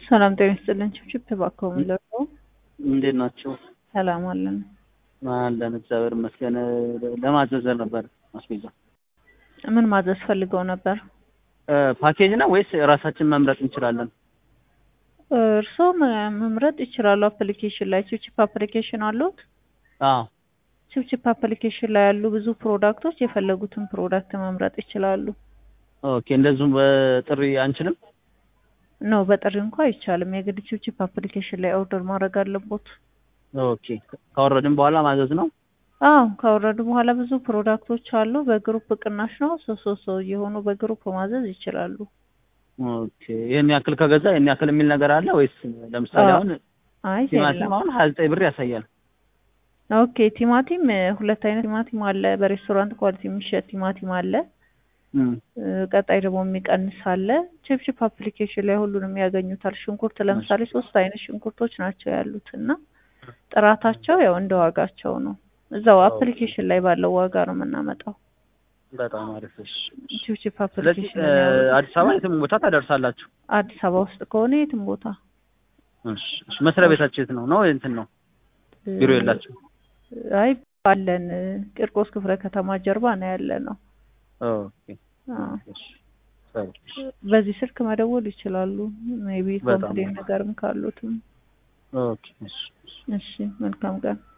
ሰላም ጤና ይስጥልን። ችብችብ እባክዎ ምን ልርዳዎ? እንዴት ናቸው? ሰላም አለን። አለን እግዚአብሔር ይመስገን። ለማዘዝ ነበር አስቤዛ። ምን ማዘዝ ፈልገው ነበር? ፓኬጅ ነው ወይስ ራሳችን መምረጥ እንችላለን? እርስዎ መ- መምረጥ ይችላሉ። አፕሊኬሽን ላይ ችብችብ አፕሊኬሽን አለዎት? አዎ ችብችብ አፕሊኬሽን ላይ ያሉ ብዙ ፕሮዳክቶች የፈለጉትን ፕሮዳክት መምረጥ ይችላሉ። ኦኬ። እንደዚሁም በጥሪ አንችልም? ኖ በጥሪ እንኳ አይቻልም። የግድ ችብችብ አፕሊኬሽን ላይ ኦርደር ማድረግ አለቦት። ኦኬ። ካወረድን በኋላ ማዘዝ ነው? አዎ ካወረዱ በኋላ ብዙ ፕሮዳክቶች አሉ። በግሩፕ ቅናሽ ነው። ሶስት ሶስት ሰው እየሆኑ በግሩፕ ማዘዝ ይችላሉ። ኦኬ። ይህን ያክል ከገዛ ይህን ያክል የሚል ነገር አለ ወይስ ለምሳሌ አዎ። አሁን አይ ቲማቲም የለም። አሁን ሀያ ዘጠኝ ብር ያሳያል። ኦኬ ቲማቲም እ፣ ሁለት አይነት ቲማቲም አለ። በሬስቶራንት ኳሊቲ የሚሸጥ ቲማቲም አለ። እም፣ እ፣ ቀጣይ ደግሞ የሚቀንስ አለ። ችፕችፕ አፕሊኬሽን ላይ ሁሉንም ያገኙታል። ሽንኩርት ለምሳሌ ሶስት አይነት ሽንኩርቶች ናቸው ያሉት እና ጥራታቸው ያው እንደ ዋጋቸው ነው። እዛው አፕሊኬሽን ላይ ባለው ዋጋ ነው የምናመጣው። በጣም አሪፍ። እሺ። ችፕችፕ ስለዚህ አፕሊኬሽን እ፣ አዲስ አበባ የትም ቦታ ታደርሳላችሁ? አዲስ አበባ ውስጥ ከሆነ የትም ቦታ እሺ። እሺ። መስሪያ ቤታችሁ የት ነው? ነው እንትን ነው እ፣ ቢሮ የላችሁ? አይ አለን እ፣ ቂርቆስ ክፍለ ከተማ ጀርባ ነው ያለ ነው። ኦኬ። አዎ። እሺ። ጥሩ። በዚህ ስልክ መደወል ይችላሉ። ሜቢ በጣም ኮምፕሌን ነገርም ካሉትም። ኦኬ። እሺ። እሺ መልካም ቀን።